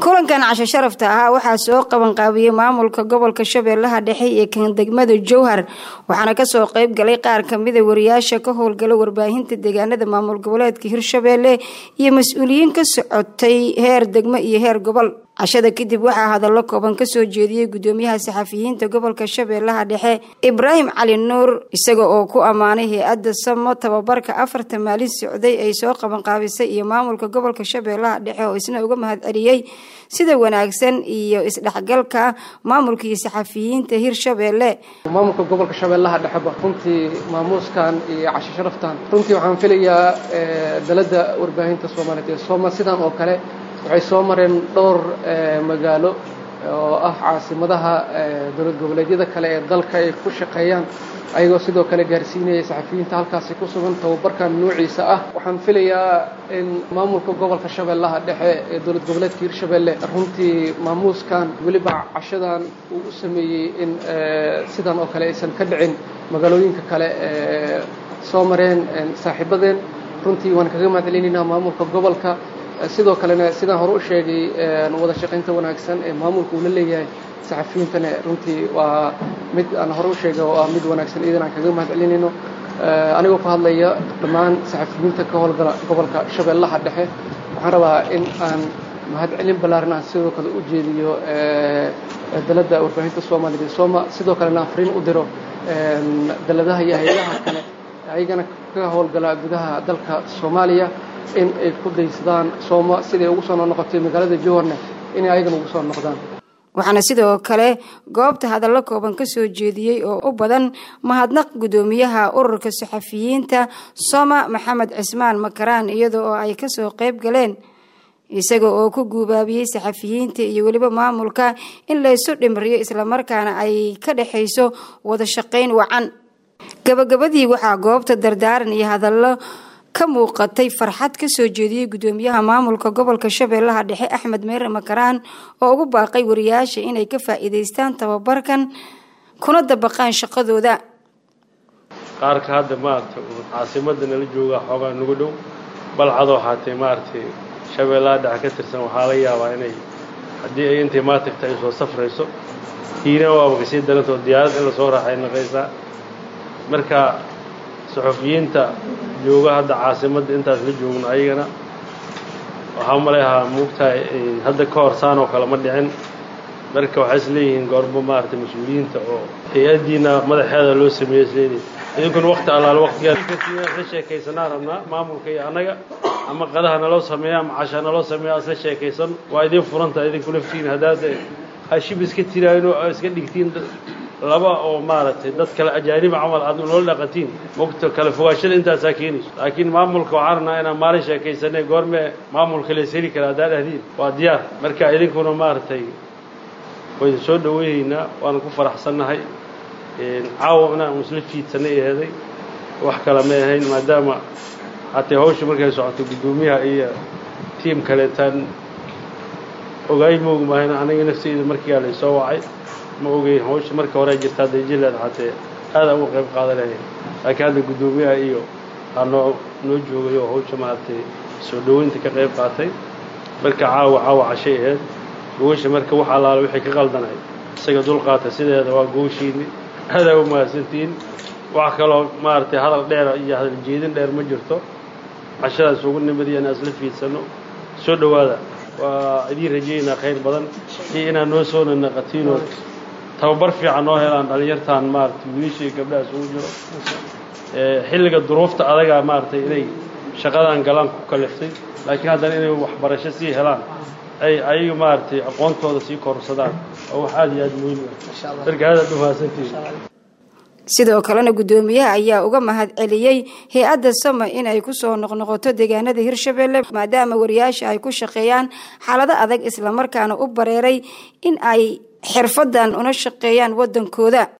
kulankan casho sharafta ahaa waxaa soo qabanqaabiyey maamulka gobolka shabeellaha dhexe iyo kan degmada jowhar waxaana kasoo qeyb galay qaar kamida wariyaasha ka howlgala warbaahinta deegaanada maamul goboleedka hirshabeelle iyo mas-uuliyiin ka socotay heer degmo iyo heer gobol cashada kadib waxaa hadallo kooban kasoo jeediyey gudoomiyaha saxafiyiinta gobolka shabeellaha dhexe ibraahim cali nuur isaga oo ku ammaanay hay-adda samo tababarka afarta maalin socday ay soo qabanqaabisay iyo maamulka gobolka shabeellaha dhexe oo isna uga mahad celiyey sida wanaagsan iyo isdhexgalka maamulka iyo saxafiyiinta hirshabeelle maamulka gobolka shabeellaha dhexeba runtii maamuuskan iyo casho sharaftan runtii waxaan filayaa dalada warbaahinta soomaaliyeed ee sooma sidan oo kale waxay soo mareen dhowr magaalo oo ah caasimadaha dowlad goboleedyada kale ee dalka ay ku shaqeeyaan ayagoo sidoo kale gaarsiinaya saxafiyiinta halkaasi ku sugan tababarkan noociisa ah waxaan filayaa in maamulka gobolka shabeellaha dhexe ee dowlad goboleedka hirshabeelle runtii maamuuskan weliba cashadan uu u sameeyey in sidan oo kale aysan ka dhicin magaalooyinka kale ee soo mareen saaxiibadeen runtii waan kaga mahad celinaynaa maamulka gobolka sidoo kalena sidaan hore u sheegay wada shaqaynta wanaagsan ee maamulka uu la leeyahay saxafiyiintana runtii waa mid aan hore u sheegay oo ah mid wanaagsan iyadan aan kaga mahad celinayno anigoo ku hadlaya dhammaan saxafiyiinta ka howlgala gobolka shabeellaha dhexe waxaan rabaa in aan mahad celin ballaaran aan sidoo kale u jeediyo dalada warbaahinta soomaaliyeed ee sooma sidoo kalena aan fariin u diro daladaha iyo hay-adaha kale ayagana ka howlgala gudaha dalka soomaaliya in ay ku daysadaan sooma siday ugu soo noqotay magaalada jowarne inay ayagana ugu soo noqdaan waxaana sidoo kale goobta hadallo kooban kasoo jeediyey oo u badan mahadnaq gudoomiyaha ururka saxafiyiinta soma maxamed cismaan makaraan iyada oo ay kasoo qeyb galeen isaga oo ku guubaabiyey saxafiyiinta iyo weliba maamulka in laysu dhimriyo islamarkaana ay ka dhexayso wada shaqayn wacan gabagabadii waxaa goobta dardaaran iyo hadallo ka muuqatay farxad kasoo jeediyey gudoomiyaha maamulka gobolka shabeellaha dhexe axmed meere makaraan oo ugu baaqay wariyaasha inay ka faa-iideystaan tababarkan kuna dabaqaan shaqadooda qaarka hadda maaragtay caasimada nala joogaa xoogaa nagu dhow balcadoo haatee maaragtay shabeellaha dhexe ka tirsan waxaa la yaabaa inay haddii ay intay maatagta ay soo safrayso hiina waaba kasii darantoo diyaarad in lasoo raaxay naqaysaa marka saxufiyiinta jooga hadda caasimadda intaas la joogno ayagana waxaa maleahaa muugtahay hadda ka hor saan oo kale ma dhicin marka waxay is leeyihiin goormo maaragtay mas-uuliyiinta oo hay-addiina madaxeeda loo sameeyey isleeyihin idinkuna wakti allaale waqtigaasla sheekaysanaa rabnaa maamulka iyo annaga ama qadaha naloo sameeya ama casha naloo sameeya asla sheekaysan waa idin furanta idinku laftiin haddaad hashib iska tiraayno iska dhigtiin laba oo maaragtay dad kale ajaaniba camal aad noola dhaqatiin mogto kale fogaashada intaasaa keenayso laakiin maamulka waxaan rabnaa inaan maalin sheekaysanay goormee maamulka lees heli kara haddaa dhahdiin waa diyaar marka idinkuna maaragtay waynu soo dhaweynaynaa waanu ku faraxsannahay caawa inaan isla fiidsanay eheday wax kale ma ahayn maadaama hatee hawsha markay socoto guddoomiyaha iyo tiim kaleetaan ogaay moog maahayn aniga nafteyda markiiaa laysoo wacay ma ogeyn hawsha marka horea jirta hadday jileed hatee aada uga qayb qaadanaya laakiin hadda guddoomiyaha iyo aa noo noo joogay oo hawsha maaragtay soo dhaweynta ka qayb qaatay marka caawa caawa cashay aheyd gogasha marka wax allaala wixii ka qaldanay isaga dulqaata sideeda waa gogashiini aadaa u mahadsantihiin wax kaloo maaragtay hadal dheera iyo hadal jeedin dheer ma jirto cashadaas ugu nimadiya inaan isla fiidsano soo dhowaada waa idiin rajaynaa khayr badan iyo inaad noo soo nanaqatiinood tababar fiican noo helaan dhalinyartaan maaragtay wiilasha iyo gabdhaha isugu jiro xilliga duruufta adagaa maaragtay inay shaqadan galaan ku kaliftay laakiin haddana inay waxbarasho sii helaan ay ayaga maaragtay aqoontooda sii korsadaan oo wax aada iyo aada muhiim ah marka aadaad u mahadsantihiin sidoo kalena guddoomiyaha ayaa uga mahad celiyey hay-adda sama inay kusoo noqnoqoto deegaanada hirshabeelle maadaama wariyaasha ay ku shaqeeyaan xaalado adag islamarkaana u bareeray in ay xirfadan una shaqeeyaan waddankooda